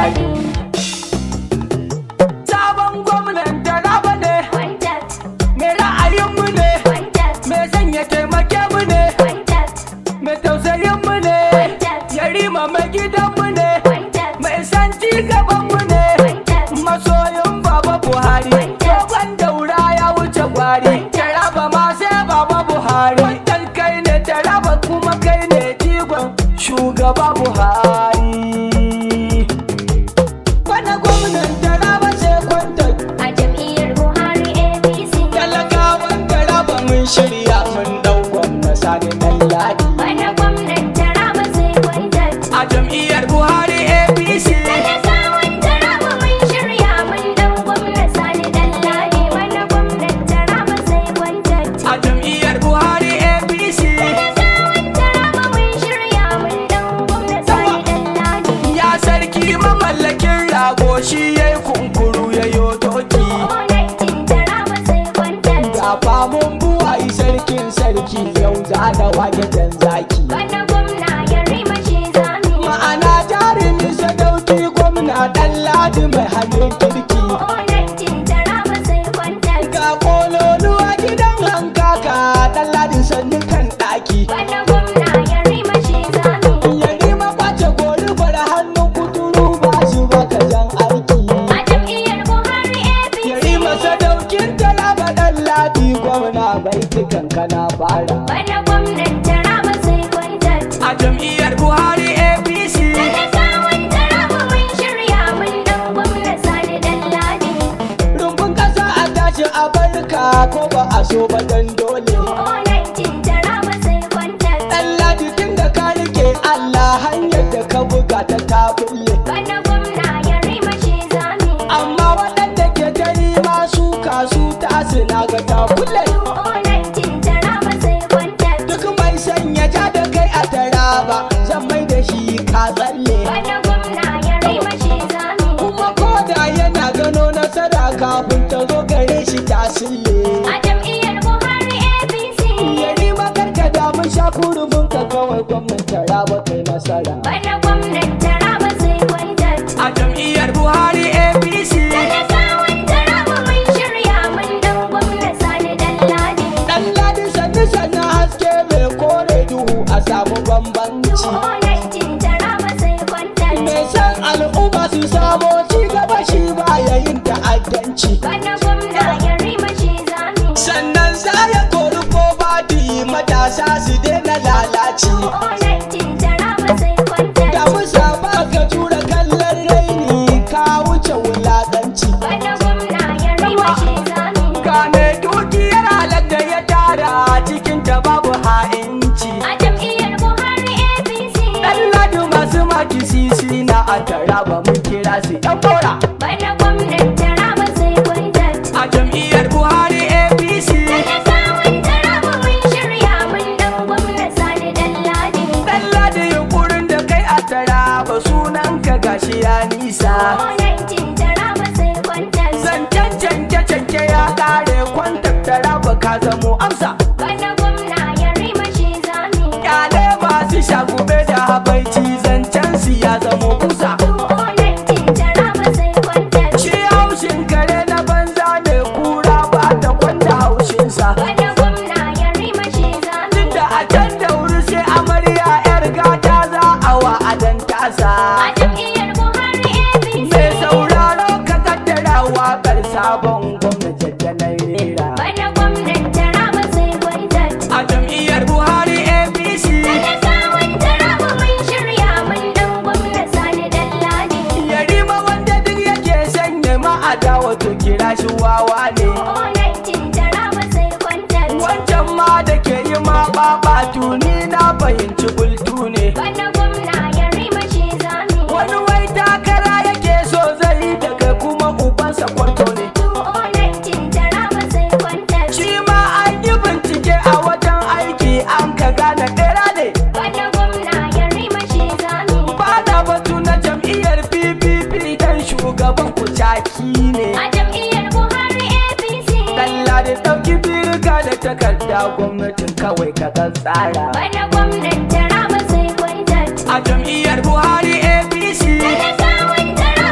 Buhari. Sabon gwamnan Taraba ne, Kwantat, mai ra'ayinmu ne, kwantat, mai sanya taimake mu ne, kwantat, mai tausayinmu ne, yarima mai gidanmu ne, kwantat, mai san ci gabanmu ne, kwantat, masoyin Baba Buhari. Dogon daura ya wuce gwari, Taraba ma sai Baba Buhari. Wannan kai ne Taraba kuma kai ne jigon shugaba Buhari. Bana gwamnan Taraba sai kwantar a jam'iyyar Buhari APC. talakawan Taraba mun shirya mun dau gwamna sani dan ladi. Bana gwamnan Taraba sai kwantat. A jam'iyyar Buhari APC. Talakawan Taraba mun shirya mun dan gwamna Sani Dallade. Bana gwamnan Taraba sai kwantat. A jam'iyyar Buhari APC. Talakawan Taraba mun shirya mun dan gwamna Sani Dallade. Ya sarki mamallakin rago shi ya yi kunkuru ya yo doki. Onaitin Taraba sai kwantat. Ga famun buwayi sarkin sarki yau za da wage jan zaki. Bana gwamna ya rima shi zami. Ma'ana jarumi sadauki gwamna ɗan ladi mai hannun kirki. Onaitin Taraba sai kwantat. Ga kololuwa gidan hankaka ɗan ladi sannu kan ɗaki. Bana gwamna ya rima shi zami. Yari makwace gori bar hannun kuturu ba shi baka jan aiki. A jam'iyyar Buhari APC. Yari masa daukin talaba ɗan ladi gwamna bai kankana fara. Bana gwamnan Taraba sai kwantat. A jam'iyyar Buhari APC. Talakawan Taraba mun shirya mun dan gwamna Sani Dallade. Rumbun ƙasa a tashi a barka ko ba a so ba dan dole. Onaitin Taraba sai kwantat. Ɗan ladi tun da ka rike Allah hanyar da ka buga ta ta bulle. Bana gwamna ya rima shi zami. Amma waɗanda ke ta yi masu kasu tasu na ga ta bulle. Onaitin Taraba sai kwantat. Duk mai sanya ja da kai a taraba zan mai da shi ka tsalle. Bana gwamna ya rima shi zami. Kuma ko da yana gano nasara kafin ta zo gare shi ta sille. A jam'iyyar Buhari APC. Yari makarka da mun sha kurumin ka kawai gwamnan taraba kai nasara. Bana gwamnan Taraba sai kwantat. A jam'iyyar Buhari APC. Talakawan Taraba mun shirya mun dan gwamna Sani Dallade. Dan ladi sannu sannu haske mai kore duhu a samu bambanci. Onaitin Taraba sai kwantat. Mai san al'umma su samo ci gaba shi ba yayin ta'addanci. Bana gwamna ya rima shi zami. Sannan za ya kori ko badi matasa su daina lalaci. Onaitin Taraba sai kwantat. Da musa ba ka tura kallon raini ka wuce wulaƙanci. Bana gwamna ya rima shi zami. Ga mai dukiyar halar da ya tara cikin ta babu ha'inci. A jam'iyyar Buhari APC. Ɗan ladu masu maki sisi na a taraba mun kira su ɗan bora. Bana gwamnan Taraba sai kwantat. A jam'iyyar Buhari APC. Talakawan Taraba mun shirya mun dan gwamna Sani Dallade. Ɗan ladu yunkurin da kai a taraba sunan ka gashi ya nisa. Onaitin Taraba sai kwantat. Zancen canke canke ya ƙare kwantar taraba ka zamo amsa. Bana gwamna ya rima shi zami. Kyale masu shagube da habaici zancen su ya zamo kusa. Onaitin Taraba sai kwantat. Shi haushin kare na banza ne kura ba ta kwanda haushinsa. Bana gwamna ya rima shi zami. Tunda a can da wuri sai amarya 'yar gata za a wa adan tasa. A jam'iyyar Buhari APC. Mai sauraro ka kaddara waƙar sabon gwamnati da na rera. Bana gwamnan Taraba sai kwantat. A jam'iyyar Buhari APC. Talakawan Taraba mun shirya mun dan gwamna Sani Dallade. Yarima wanda duk yake sanya ma'ada wato kira shi wawa ne. Onaitin Taraba sai kwantat. Wancan ma da ke yi ma ɓaɓatu ni na fahimci bultu ne. Bana gwamna ya rima shi zami. Wani wai takara yake so zai yi daga kuma ubansa kwarto ne. Onaitin Taraba sai kwantat. Shi ma an yi bincike a wajen aiki an ka gane ɗera ne. Bana gwamna ya rima shi zami. Ba da batu na jam'iyyar PPP dan shugaban kucaki ne. A jam'iyyar Buhari APC. Dalla da ɗauki birka da takarda gwamnatin kawai ka kan tsara. Bana gwamnan Taraba sai kwantat. A jam'iyyar Buhari APC. Talakawan Taraba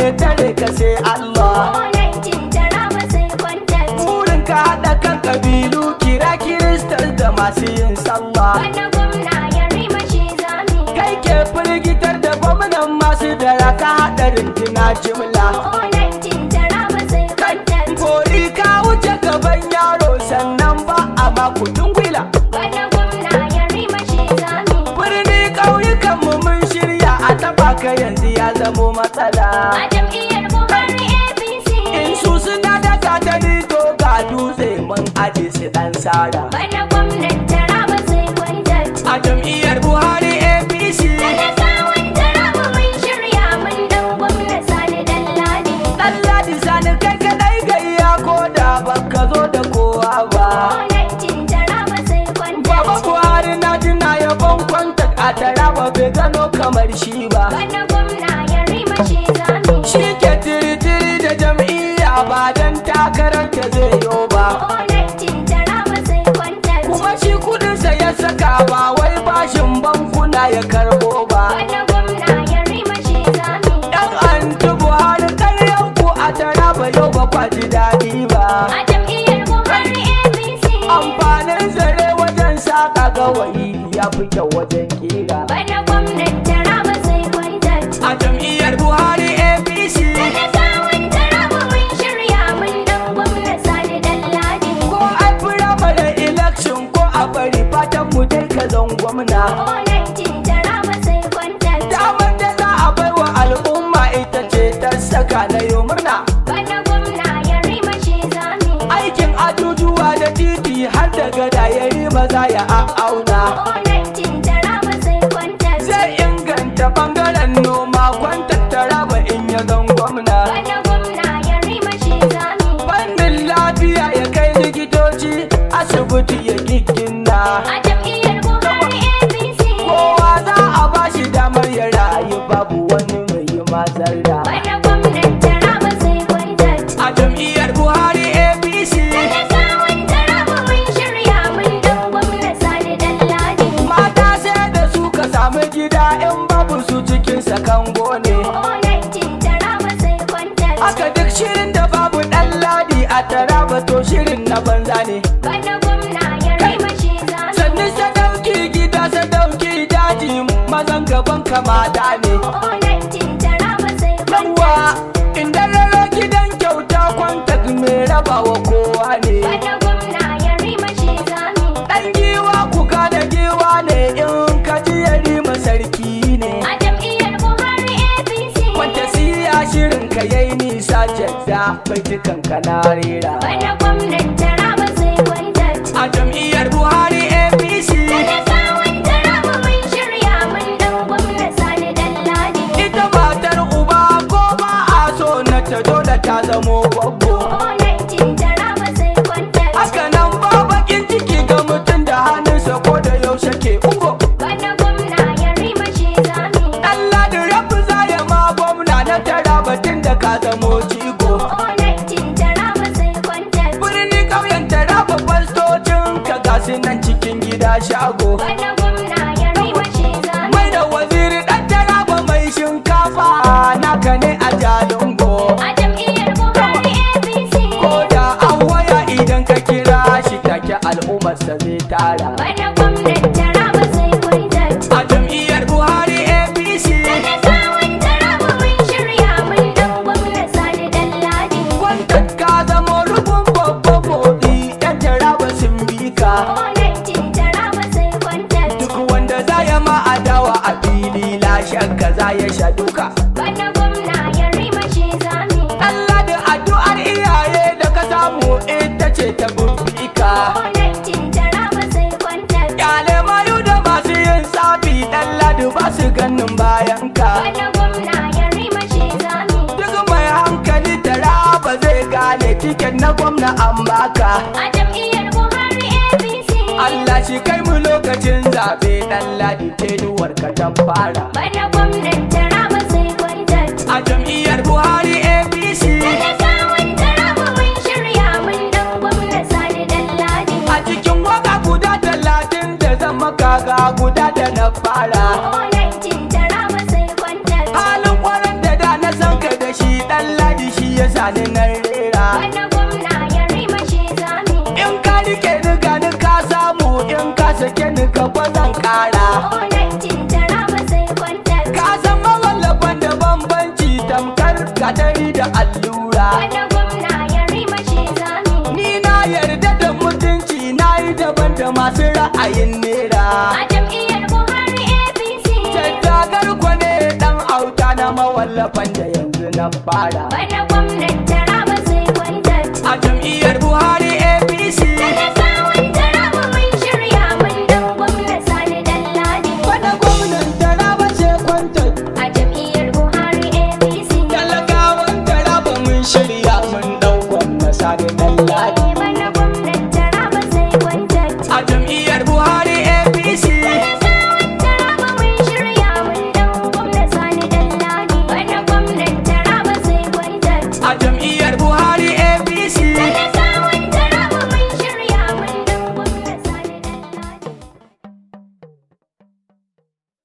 mai tare ka sai Allah Onancin taraba sai kwantar. burin ka haɗa kan ƙabilu kira kiristan da masu yin sallah Bana gwamna ya rima shi zami. kai ke firgitar da gwamnan masu dara ka haɗa runduna jimla Onancin taraba sai kwantar. Kori ka wuce gaban yaro sannan ba a makudin gwila Bana gwamna ya rima shi zami. birni ƙauyukan mu mun shirya a taɓa ka yanzu ya zamo matsala A jam'iyyar Buhari APC. in su suna da gatari to ga dutse mun aje su ɗan sara Bana gwamnan taraba sai kwantar. a jam'iyyar buhari apc Talakawan taraba mun shirya mun dan gwamna Sani Dalladi. Ɗanladi sani kai kadai gayya ko da baka zo da kowa ba Onancin taraba sai kwantar. Baba Buhari na jina yabon kwanta a taraba bai gano kamar shi ba Bana gwamna ya rima shi zami. Shi ke tiri-tiri da jam'iyya ba don takarar ta zai yo ba Onancin taraba sai kwantar. Kuma shi kudinsa ya saka ba wai bashin bankuna ya karbo ba Bana gwamna ya rima shi zami. Yan anti Buhari karyan ku a taraba yau ba kwa ji daɗi ba A jam'iyyar Buhari APC. Amfanin zare wajen saƙa gawayi ya fi kyau wajen kira Bana gwamnan taraba sai kwantar. A jam'iyyar Buhari APC Talakawan taraba mun shirya mun dan gwamna Sani Dalladi. ko a firamare election ko a bari fatan mu dai ka zan gwamna Onancin taraba sai kwantar. damar da za a bai wa al'umma ita ce ta saka na yi murna Bana gwamna ya rima shi zami. aikin ajujuwa da titi har da gada ya yi maza ya auna Onancin taraba sai kwantar. zai inganta bangaren noma kwantattara ba in ya zan gwamna Bana gwamna ya rima shi zami. fannin lafiya ya kai likitoci asibiti ya giggina A jam'iyyar Buhari APC. kowa za a bashi damar ya rayu babu wani mai yi mazarda Bana gwamnan taraba sai kwantar. a jam'iyyar buhari apc Talakawan taraba mun shirya mun dan gwamna Sani Dalladi. mata sai da su ka samu gida in babu su cikin sakango ne Onancin taraba sai kwantar. haka duk shirin da babu dan ladi a taraba to shirin na banza ne Bana gwamna ya rima shi zami. sannan sadauki gida sadauki daji mazan gaban kamata ne Onancin taraba sai yawa kwantar. inda raro gidan kyauta kwantak mai rabawa kowa ne Bana gwamna ya rima shi zami. dan giwa kuka da giwa ne in ka ji ya rima sarki ne A jam'iyyar Buhari APC. Wanta siya shirin ka yayi nisa jadda bai dukan ka na rera. Bana gwamnan taraba sai kwantar. A jam'iyyar Buhari APC Talakawan taraba mun shirya mun dan gwamna Sani Dalladi. ita matar uba ko ba a so na ta dole ta zamo gwaggo. Onancin taraba sai kwantar. Haka nan ba bakin ciki ga mutum da hannunsa ko da yaushe ke ungo. Bana gwamna ya rima shi zami. Allah da rabu za ya ma gwamna na tara batun da ka zamo jigo. Onancin taraba sai kwantar. Birni ƙauyen tara babban stocin ka gasu nan cikin gida shago. Bana gwamna ya rima shi zami. mai da waziri ɗan taraba mai shinkafa naka ne a jalingo A jam'iyyar Buhari APC. ko da an waya idan ka kira shi take al'ummarsa zai tara Bana gwamnan taraba sai kwantar. a jam'iyyar buhari apc Talakawan taraba mun shirya mun dan gwamna Sani Dalladi. wanda ka zama rubun babban motsi yan taraba sun bi ka Onancin taraba sai kwantar. duk wanda za ya ma adawa a fili la shakka za ya sha duka Bana gwamna ya rima shi zami. Allah da addu'ar iyaye da ka samu ita ce ta bubika Onancin taraba sai kwantar. Kyale mayu da masu yin tsafi ɗan ladu ba su ganin bayan ka. Bana gwamna ya rima shi zami. Duk mai hankali tara ba zai gane tiket na gwamna an baka. A jam'iyyar Buhari APC. Allah shi kai mu lokacin zaɓe ɗan ladi tenuwar ka ta fara. Bana gwamnan taraba sai kwantar. A jam'iyyar Buhari APC Talakawan taraba mun shirya mun dan gwamna Sani Dalladi. a cikin waka guda talatin da zama kaga guda da na fara. Onancin taraba sai kwantar. Halin kwanan da da na san ka da shi gani nan rera Bana gwamna ya rima shi zami. in ka rike ni gani ka samu in ka sake ni gaba zan kara Onancin taraba sai kwantar. ka san mawallafan da bambanci tamkar kadari da allura Bana gwamna ya rima shi zami. ni na yarda da mutunci na yi daban da masu ra'ayin nera A jam'iyyar Buhari APC. tattagar kwane dan auta na mawallafan da yanzu na fara Bana gwamnan taraba sai kwantar. a jam'iyyar